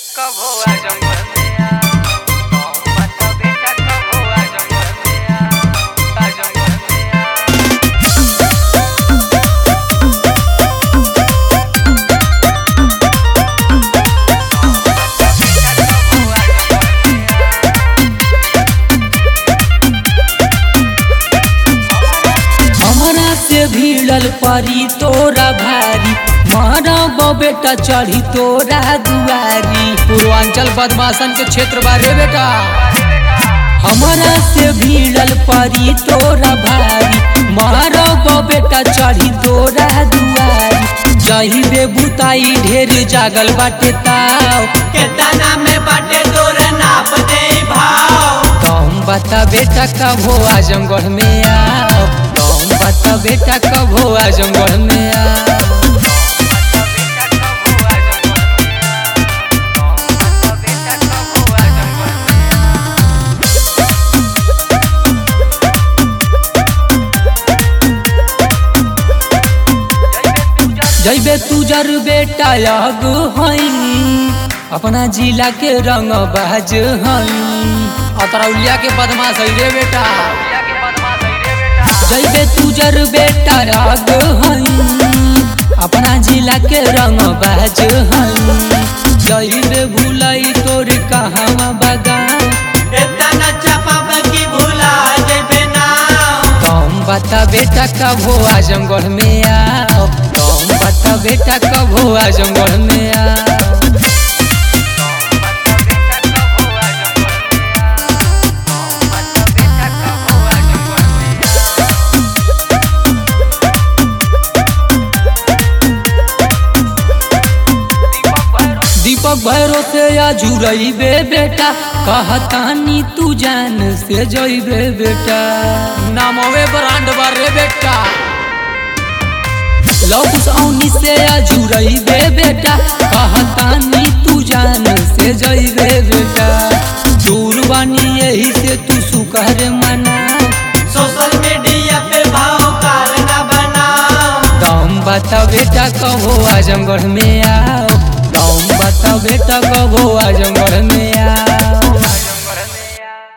कब हुआ जंगल में आ कौन बता बेटा कब हुआ जंगल में आ आ जंगल में आ हमरा से भिड़ल परी तोरा भारी मारब बेटा चढ़ी तोरा दुआरी पूर्वांचल बदमाशन के क्षेत्र बारे बेटा हमरा से भिड़ल परी तोरा भारी मारब बेटा चढ़ी तोरा दुआरी जही बे बुताई ढेर जागल बाटे ताव केतना में बाटे तोर नाप दे भाव तुम बता बेटा कब हो आजमगढ़ में आओ तुम बता बेटा कब हो आजमगढ़ में आओ जैबे तुजर बेटा अग हई अपना जिला के रंग बाज हई अतरौलिया के बदमाश है रे बेटा जैबे तुजर बेटा अग हई अपना जिला के रंग बाज हई जैबे भूलई तोर कहाँ बगान एतना चपाब की भुला जेबे ना तुम बता बेटा कब हो आजमगढ़ में आओ तुम बता बेटा कब हो आजमगढ़ में आओ दीपक भैरो से या जुड़ैबे बेटा कहतानी तू जान से जइबे बेटा नामवे ब्रांड बारे बेटा लौकुस औनी से या जुड़ैबे बेटा कहतानी तू जान से जइबे बेटा दूर बानी यही से तू सुकर मना सोशल मीडिया पे भाव कारना बनाओ तुम बता बेटा कहो आजमगढ़ में आओ तुम बता बेटा कहो आजमगढ़ में आओ